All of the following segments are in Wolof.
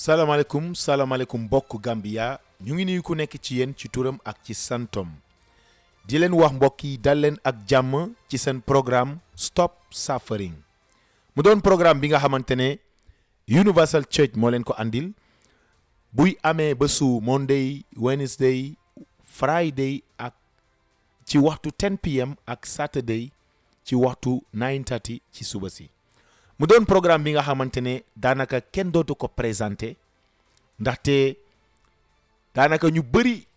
salaamaaleykum salaamaaleykum mbokk Gambia ñu ngi nuyu ku nekk ci yéen ci turam ak ci santom di leen wax mbokk yi dal leen ak jàmm ci seen programme Stop Suffering mu doon programme bi nga xamante ne Universal Church moo leen ko andil buy amee ba su Monday Wednesday Friday ak ci waxtu 10 pm ak Saturday ci waxtu 9:30 ci suba si mu doon programme bi nga xamante ne daanaka kenn dootu ko présenté ndaxte daanaka ñu bëri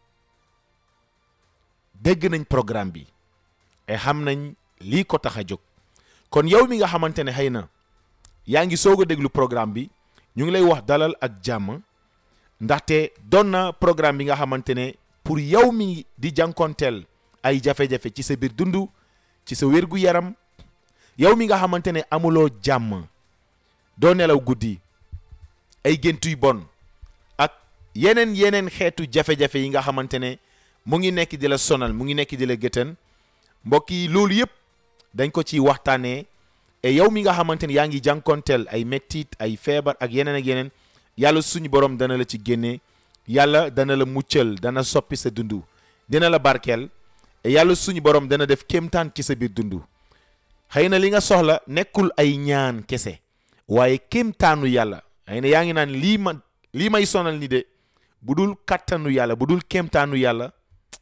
dégg nañ programme bi et xam nañ lii ko tax a jóg kon yow mi nga xamante ne xëy na yaa ngi soog a déglu programme bi ñu ngi lay wax dalal ak jàmm ndaxte doon na programme bi nga xamante ne pour yow mi di jànkonteel ay jafe-jafe ci sa biir dund ci sa wér gu yaram yow mi nga xamante ne amuloo jàmm doo nelaw guddi ay gént yu bon ak yeneen yeneen xeetu jafe-jafe yi nga xamante ne mu ngi nekk di la sonal mu ngi nekk di la gëtën mbokk yi loolu yëpp dañ ko ci waxtaanee et yow mi nga xamante ne yaa ngi jànkonteel ay mettit ay feebar ak yeneen ak yeneen yàlla suñu borom dana la ci génne yàlla dana la muccal dana soppi sa dund dina la barkeel et yàlla suñu borom dana def kéemtaan ci sa biir dund xëy na li nga soxla nekkul ay ñaan kese waaye kéemtaanu yàlla xëy na yaa ngi naan lii ma lii may sonal ni de bu dul kattanu yàlla bu dul kéemtaanu yàlla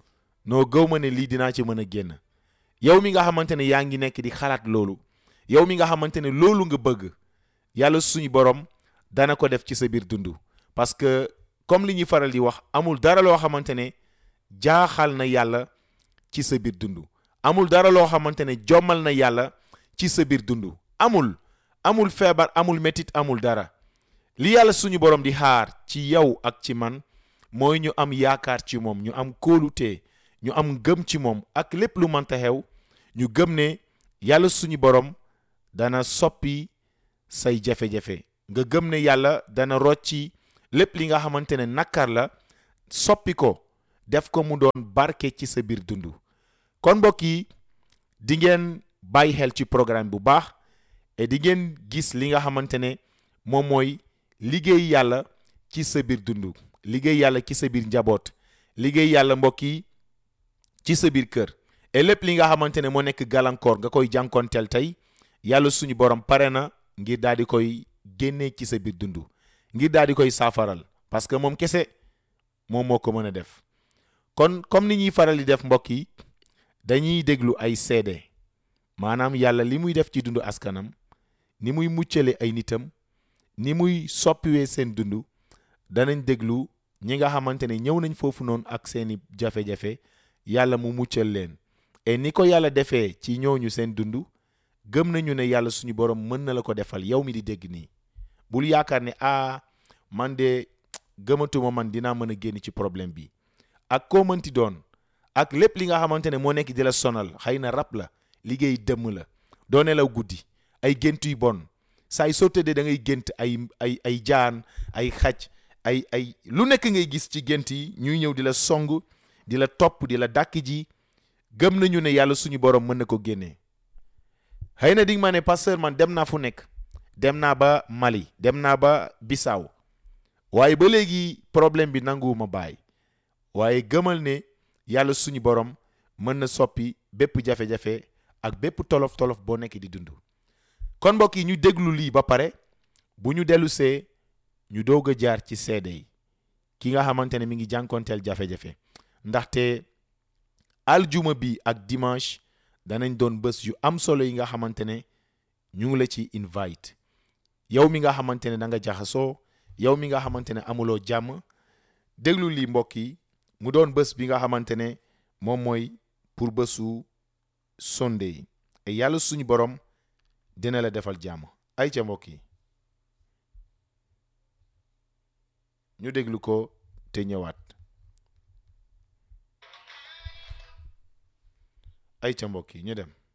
noo gëw ma ne lii dinaa ci mën a génn yow mi nga xamante ne yaa ngi nekk di xalaat loolu yow mi nga xamante ne loolu nga bëgg yàlla suñu borom dana ko def ci sa biir dund parce que comme li ñuy faral di wax amul dara loo xamante ne jaaxal na yàlla ci sa biir dund amul dara loo xamante ne jommal na yàlla ci sa biir dund amul amul feebar amul metit amul dara li yàlla suñu borom di xaar ci yow ak ci man mooy ñu am yaakaar ci moom ñu am kóolute ñu am gëm ci moom ak lépp lu mënta xew ñu gëm ne yàlla suñu borom dana soppi say jafe-jafe nga gëm ne yàlla dana rocci lépp li nga xamante ne nakkar la soppi ko def ko mu doon barke ci sa biir dund kon mbokk yi di ngeen bàyyi xel ci programme bu baax et di ngeen gis li nga xamante ne moom mooy liggéey yàlla ci sa biir dund liggéey yàlla ci sa biir njaboot liggéey yàlla mbokk yi ci sa biir kër et lépp li nga xamante ne moo nekk gàllankoor nga koy jànkonteel tey yàlla suñu borom pare na ngir daal di koy génnee ci sa biir dund ngir daal di koy saafaral parce que moom kese moom moo ko mën a def kon comme ni ñuy faral di def mbokk yi dañuy déglu ay seede maanaam yàlla li muy def ci dundu askanam ni muy muccale ay nitam ni muy soppiwee seen dund danañ déglu ñi nga xamante ne ñëw nañ foofu noonu ak seeni jafe-jafe yàlla mu muccal leen et ni ko yàlla defee ci ñooñu seen dund gëm nañu ne yàlla suñu borom mën na la ko defal yow mi di dégg nii bul yaakaar ne ah man de gëmatuma man dinaa mën a génn ci problème bi ak koo mënti doon ak lépp li nga xamante ne moo nekk di la sonal xëy na rab la liggéey dëmm la doo nelaw guddi ay gént yu bon saay soo tëddee da ngay gént ay ay ay jaan ay xaj ay ay lu nekk ngay gis ci gént yi ñuy ñëw di la song di la topp di la dàkk ji gëm nañu ne yàlla suñu borom mën na ko génnee xëy na di nga ma ne pasteur man dem naa fu nekk dem naa ba Mali dem naa ba Bissau waaye ba léegi problème bi nanguwuma bàyyi waaye gëmal ne yàlla suñu borom mën na soppi bépp jafe-jafe ak bépp tolof-tolof boo nekk di dund kon mbokk yi ñu déglu lii ba pare bu ñu dellu see ñu doog a jaar ci seede yi ki nga xamante ne mi ngi jànkonteel jafe-jafe ndaxte aljuma bi ak dimanche danañ doon bés yu am solo yi nga xamante ne ñu ngi la ci invite yow mi nga xamante ne da nga jaxasoo yow mi nga xamante ne amuloo jàmm déglu lii mbokk yi mu doon bés bi nga xamante ne moom mooy pour bésu Sunday et yàlla suñu borom dina la defal jàmm ay ca mbokk yi ñu déglu ko te ñëwaat ay ca mbokk yi ñu dem